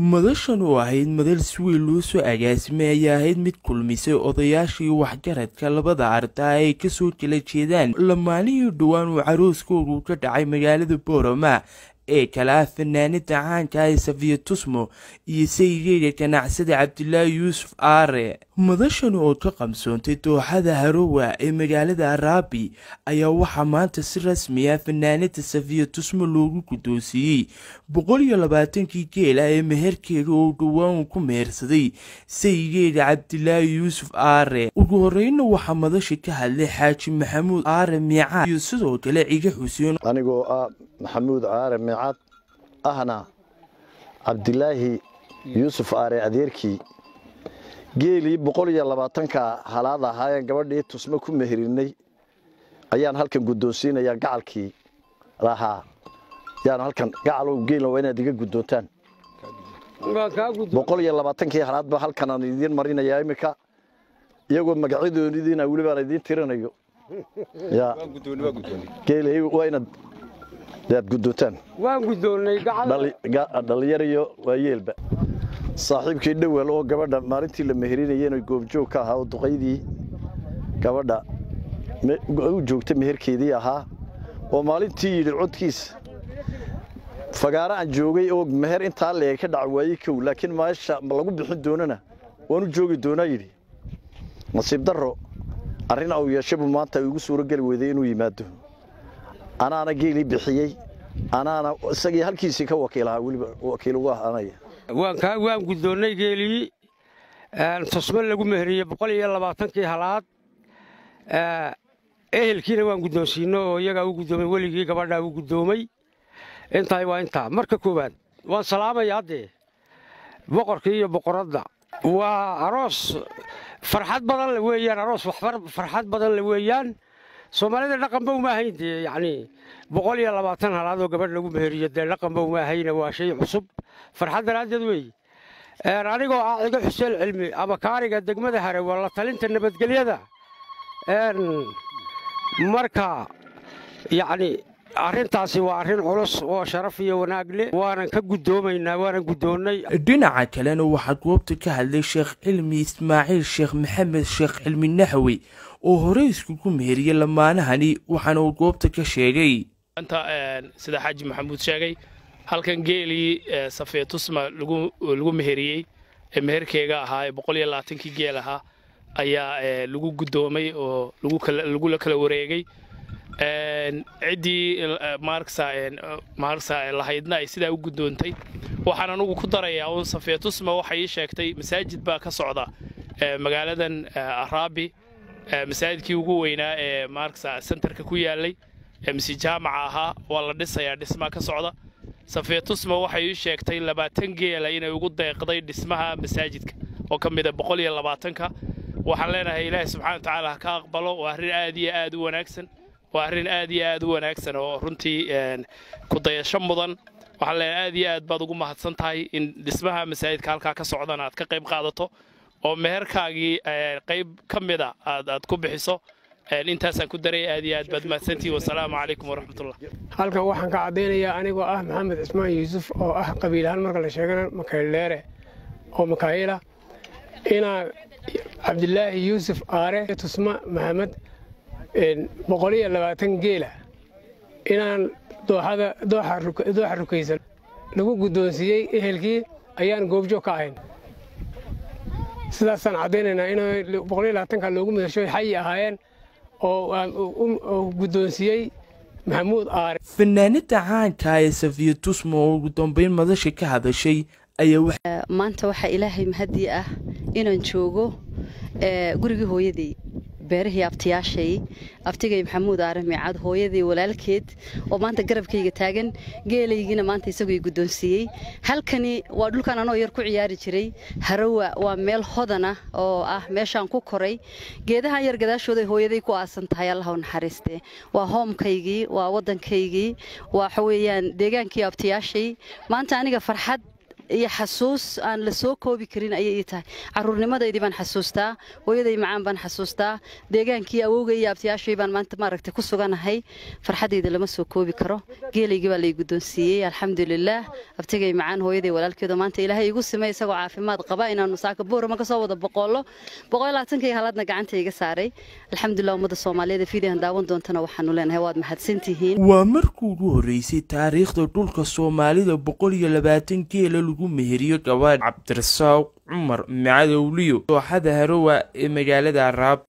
madashan oo ahayd madal si weyn loo soo agaasimay ayaa ahayd mid kulmisay odayaashii waxgaradka labada ardaa ay kasoo jela jeedaan lamaanihii dhowaan uu carooskoodu ka dhacay magaalada boorama ee kale ah fanaanida caanka ee safiya tusmo iyo saygeeda ganacsada cabdilaahi yuusuf aare madashan oo ka qabsoontay dooxada harowa ee magaalada araabi ayaa waxaa maanta si rasmi ah fanaanida safiya tusmo loogu guddoonsiiyey boqol iyo labaatankii geela ee meherkeeda oo dhowaan uu ku mehersaday saygeeda cabdilaahi yuusuf aare ugu horeyna waxaa madasha ka hadlay xaaji maxamuud aare miicaad iyo sidoo kale ciga xuseen anigoo ah maxamuud caare miicad ahna cabdilaahi yuusuf aare adeerkii geelii boqol iyo labaatanka halaad ahaayeen gabadhii tusmo ku meherinay ayaan halkan guddoonsiinayaa gacalkii lahaa yaan halkan gacalow geelna waa inaad iga guddoontaan boqol iyo labaatankii halaadba halkan aan idiin marinayaa iminka iyagoo magacyadoonidiina welibaan idiin tirinayo geelay waa inaad aad guddoontaan waan guddoonnay dhallinyar iyo waayeelba saaxiibkii dhowel oo gabadha maalintii la meherinayeen goobjoog ka ahaa oo duqaydii gabadha u joogta meherkeedii ahaa oo maalintii yidhi codkiisa fagaaro aan joogay oo meher intaa leeg ka dhaca waayey kow laakiin meesha ma lagu bixin doonana waanu joogi doonaa yidhi nasiib darro arrin au yeeshabu maanta igu suuro geli weyday inuu yimaado anaana geelii bixiyey anaana isagii halkiisii ka wakiilahaa weliba wakiil ugu ahaanaya waan guddoonnay geelii tusmo lagu meheriyey boqol iyo labaatankii halaad ehelkiina waan guddoonsiino oo iyagaa u guddoomay weligii gabadhaa u guddoomay intaay waa intaa marka koowaad waan salaamaya haddee boqorkii iyo boqoradda waa aroos farxad badan le weeyaan aroos farxad badan le weeyaan soomaalida dhaqanba uma ahayn dee yacnii boqol iyo labaatan halaadoo gabadh lagu meheriyo dee dhaqanba uma ahayna waa shay cusub farxad daraaddeed weeye anigoo ah cigo xuseen cilmi ama kaariga degmada hare waa la talinta nabadgelyada marka yacni arrintaasi waa arrin culus oo sharaf iyo wanaag leh waanan ka guddoomaynaa waanan guddoonnay dhinaca kalena waxaa goobta ka hadlay sheekh cilmi ismaaciil sheekh maxamed sheekh cilmi naxwi oo horey iskugu meheriyey lamaanahani waxaana uu goobta ka sheegay anta sida xaaji maxamuud sheegay halkan geelii safiya tusma lagu meheriyey ee meherkeega ahaa ee boqol iyo labaatankii geel ahaa ayaa lagu guddoomay oo lagula kala wareegay ciddii maarsa lahaydna ay sidaa u guddoontay waxaan anugu ku darayaa uun safiya tusma waxay ii sheegtay masaajid baa ka socda magaaladan araabi masaajidkii ugu weynaa ee maarsa sentarka ku yaalay mise jaamaca ahaa waa la dhisayaa dhismaa ka socda safiya tusma waxay ii sheegtay labaatan geela inay ugu deeqday dhismaha masaajidka oo ka mida boqol iyo labaatanka waxaan leenahay ilaahay subxana watacaala ha ka aqbalo waa arrin aad iyo aad u wanaagsan waa arrin aad iyo aad u wanaagsan oo runtii ku dayasho mudan waxaan leenahay aad iyo aad baad ugu mahadsan tahay in dhismaha masaajidka halkaa ka socdana aad ka qayb qaadato oo meherkaagii qayb ka mida aad ku bixiso intaasaan ku daray aad iyo aad baad mahadsantihi wasalaamu calaykum waraxmatullah halkan waxaan ka caddaynayaa anigoo ah maxamed cismaan yuusuf oo ah qabiil ahaan marka la sheegana makaydheere oo makaayila inaa cabdilaahi yuusuf aare tusma maxamed boqol iyo labaatan geela inaan dooxa rukaysan lagu guddoonsiiyey ehelkii ayaan goobjoog ka ahayn sidaasaan caddaynaynaa in boqol iyo labaatanka loogu midasho xayi ahaayeen oo guddoonsiiyey maxamuud aare fanaanida caanka ee safiya tusmo oo ugu dambeyn madasha ka hadashay ayaa maanta waxaa ilaahay mahadii ah inaan joogo gurigii hooyadey beerihii abtiyaashay abtigay maxamuud aare miicaad hooyadii walaalkeed oo maanta garabkayga taagan geelaygiina maanta isagoo guddoonsiiyey halkani waa dhulkan anoo yar ku ciyaari jiray harawa waa meel hodan ah oo ah meeshaan ku koray geedahan yar gadaashooday hooyaday ku aasan tahay allah u naxariiste waa hoomkaygii waa waddankaygii waxa weeyaan deegaankii abtiyaashay maanta aniga farxad iyo xasuus aan la soo koobi karin ayay ii tahay caruurnimadaydii baan xasuustaa hooyaday macaan baan xasuustaa deegaankii awowgay iyo abtiyaashay baan maanta maaragtay ku suganahay farxadayda lama soo koobi karo geelaygii baa lay guddoonsiiyey alxamdulilaah abtigay macaan hooyaday walaalkeedo maanta ilaahay igu simay isagoo caafimaad qaba inaanu saaka buurama kasoo wada boqollo boqol labaatankii halaadna gacanta iga saaray alxamdulilah ummadda soomaaliyeed fiidiyan daawan doontana waxaanu leenahay waad mahadsantihiin waa markii ugu horreysay taariikhda dhulka soomaalida boqol iyo labaatan geela lagu meheriyo gabadh cabdirasaaq cumar macadowliyo dooxada harowa ee magaalada araab